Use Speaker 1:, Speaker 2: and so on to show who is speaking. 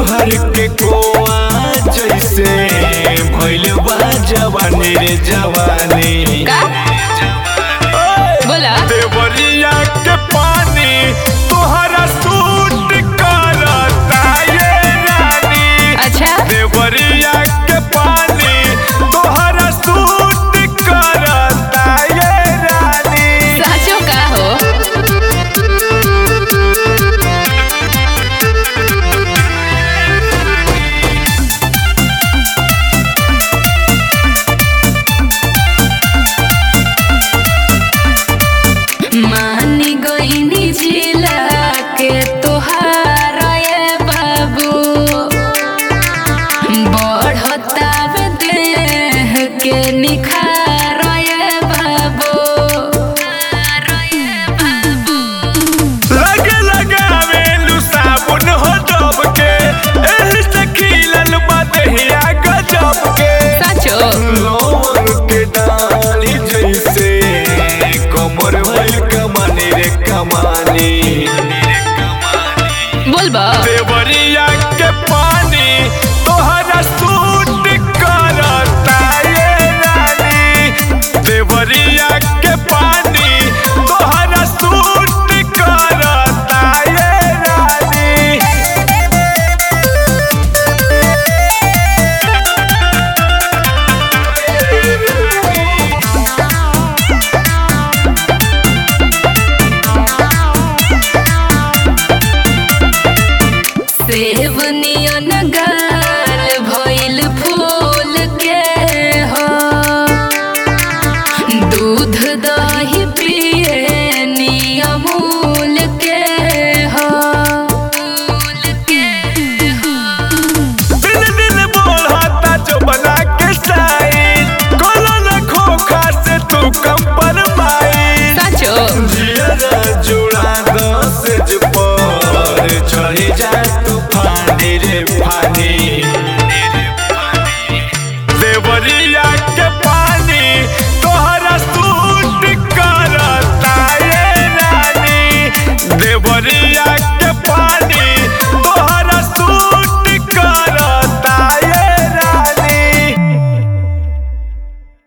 Speaker 1: भर के कोआ जैसे भइल बा जवानी रे जवानी
Speaker 2: का बोला
Speaker 1: देवरिया के पानी तोहरा सूट करता ये रानी
Speaker 2: अच्छा
Speaker 1: देवरिया के पानी तोहरा सूट करता ये रानी
Speaker 2: साचो का हो मानी गईनी जिला के तोहार ये बाबू बढ़ता देह के निखार ये बाबू
Speaker 1: लगे लगावे लू साबुन हो डब के एही से खिलल बा देहिया गजब के
Speaker 2: साचो
Speaker 1: लोर के डाली जैसे कमर भइल कमानी रे कमानी
Speaker 2: बोलबा
Speaker 1: देवरिया के पानी तोहरा सूट करता ये रानी देवरिया के पानी तोहरा सूट करता ये रानी
Speaker 2: सेब नियन गाल भइल फूल के हो दूध दही पिए नियमूल के हो
Speaker 1: दिल दिल बोलता जो बना के साइन कोनो न खोखा से तू कम पर माई
Speaker 2: साचो
Speaker 1: जियरा जुड़ा दस पर चढ़ी जा तू फानी रे फानी